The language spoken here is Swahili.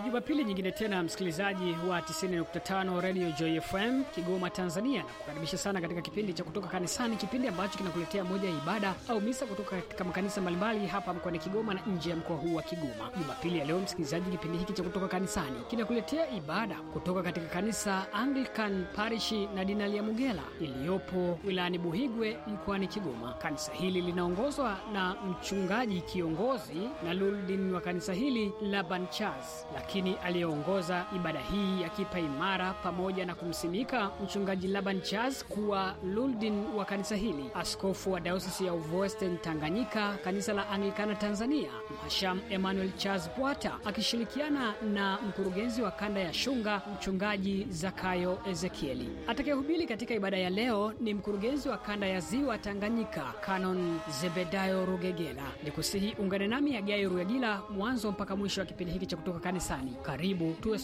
Jumapili nyingine tena, msikilizaji wa 90.5 Radio Joy FM Kigoma, Tanzania, na kukaribisha sana katika kipindi cha kutoka kanisani, kipindi ambacho kinakuletea moja ya ibada au misa kutoka katika makanisa mbalimbali hapa mkoani Kigoma na nje ya mkoa huu wa Kigoma. Jumapili ya leo, msikilizaji, kipindi hiki cha kutoka kanisani kinakuletea ibada kutoka katika kanisa Anglican Parishi na Dinali ya Mugela iliyopo wilayani Buhigwe mkoani Kigoma. Kanisa hili linaongozwa na mchungaji kiongozi na luldin wa kanisa hili Laban Charles, lakini aliyeongoza ibada hii akipa imara pamoja na kumsimika mchungaji Laban Charles kuwa luldin wa kanisa hili, askofu wa dayosisi ya Uvoesten Tanganyika, kanisa la Anglikana Tanzania, Mhasham Emmanuel Charles Bwata akishirikiana na mkurugenzi wa kanda ya Shunga, mchungaji Zakayo Ezekieli. Atakayehubiri katika ibada ya leo ni mkurugenzi wa kanda ya Ziwa Tanganyika, Canon Zebedayo Rugegela. Ni kusihi ungane nami Agai Rugegila mwanzo mpaka mwisho wa kipindi hiki cha kutoka kanisani. Karibu tuwe